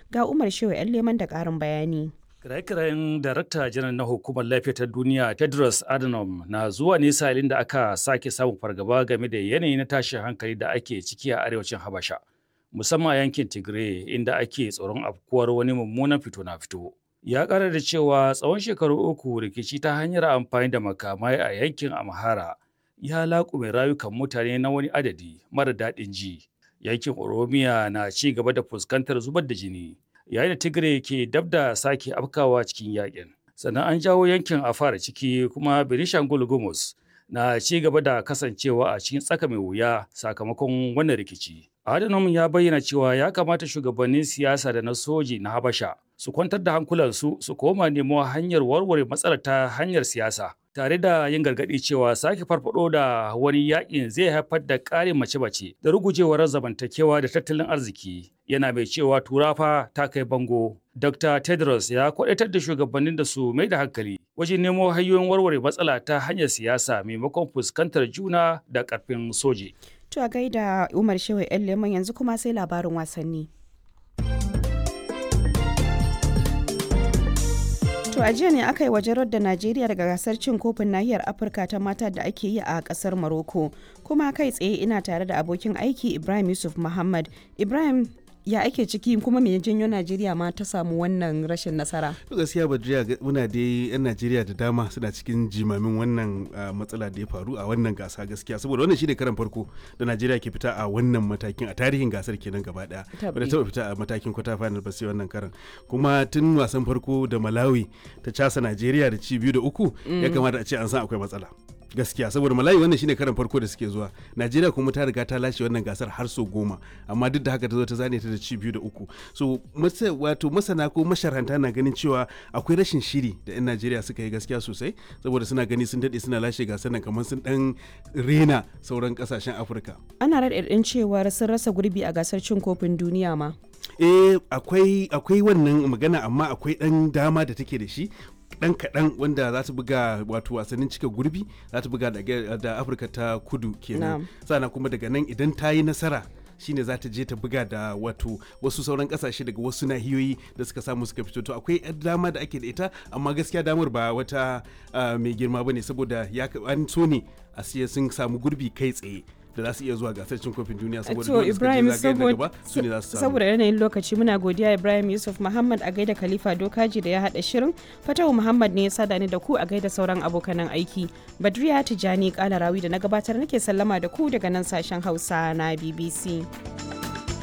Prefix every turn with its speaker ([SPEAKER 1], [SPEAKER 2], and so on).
[SPEAKER 1] Ga Umar Shehu 'yan leman da ƙarin bayani.
[SPEAKER 2] Kiraye-kirayen Darakta Janar na Hukumar Lafiya ta Duniya Tedros Adhanom na zuwa ne salin da aka sake samun fargaba game da yanayi na tashin hankali da ake ciki a arewacin Habasha, musamman a yankin Tigray inda ake tsoron afkuwar wani mummunan fito na fito. Ya ƙara da cewa tsawon shekaru uku rikici ta hanyar amfani da makamai a yankin Amhara ya laƙume rayukan mutane na wani adadi mara daɗin ji. Yankin Oromiya na ci gaba da fuskantar zubar da jini. yayin da Tigray ke dab da sake afkawa cikin yakin. Sannan an jawo yankin a fara ciki kuma Benishangul Gumus na ci gaba da kasancewa a cikin tsaka mai wuya sakamakon wannan rikici. Adhanom ya bayyana cewa ya kamata shugabannin siyasa da na soji na Habasha su kwantar da hankulansu su koma nemo hanyar warware matsalar ta hanyar siyasa. Tare da yin gargaɗi cewa sake farfado da wani yakin zai haifar da ƙarin mace-mace da rugujewar zamantakewa da tattalin arziki. Yana mai cewa turafa ta kai bango. Dr. Tedros ya kwaɗaitar da shugabannin da su mai da hankali wajen nemo hanyoyin warware matsala ta hanyar siyasa maimakon fuskantar juna da ƙarfin soji.
[SPEAKER 1] To a gaida Umar Shehu 'yan leman yanzu kuma sai labarin wasanni. To a jiya ne aka yi wajen da Najeriya daga gasar cin kofin nahiyar Afirka ta mata da ake yi a kasar Morocco. Kuma kai tsaye ina tare da abokin aiki Ibrahim Yusuf Muhammad. Ibrahim ya ake ciki kuma me janyo Najeriya ma ta samu wannan rashin nasara?
[SPEAKER 3] gaskiya Badriya muna dai yan Najeriya da dama suna cikin jimamin wannan matsala da ya faru a wannan gasa gaskiya saboda wannan shine karan farko da Najeriya ke fita a wannan matakin a tarihin gasar kenan gaba daya. Bada taba fita a matakin kwata final ba sai wannan karan. Kuma tun wasan farko da Malawi ta casa Najeriya da ci biyu da uku ya kamata a ce an san akwai matsala. gaskiya saboda malayi wannan shine karan farko da suke zuwa najeriya kuma ta riga ta lashe wannan gasar har so goma amma duk da haka ta zo ta zane ta da ci biyu da uku so wato masana ko masharanta na ganin cewa akwai rashin shiri da yan najeriya suka yi gaskiya sosai saboda suna gani sun daɗe suna lashe gasar nan kamar sun dan rena sauran kasashen afirka
[SPEAKER 1] ana raɗaɗin cewar sun rasa gurbi a gasar cin kofin duniya ma
[SPEAKER 3] eh akwai akwai wannan magana amma akwai ɗan dama da take da shi dan kaɗan wanda za ta buga wato wasannin cika gurbi za ta buga da afirka ta kudu kenan sana kuma daga nan idan ta yi nasara shine za ta je ta buga da wato wasu sauran kasashe daga wasu nahiyoyi da suka samu suka fito to akwai dama da ake da ita amma gaskiya damar ba wata mai girma bane saboda ya an so ne a siya sun samu gurbi kai tsaye da za su iya zuwa gasar cin kofin duniya saboda
[SPEAKER 1] to Ibrahim saboda yanayin lokaci muna godiya Ibrahim Yusuf Muhammad a gaida Khalifa Dokaji da ya hada shirin Fatawu Muhammad ne ya sada ni da ku a gaida sauran abokanan aiki Badriya Tijani Kalarawi da na gabatar nake sallama da ku daga nan sashen Hausa na BBC.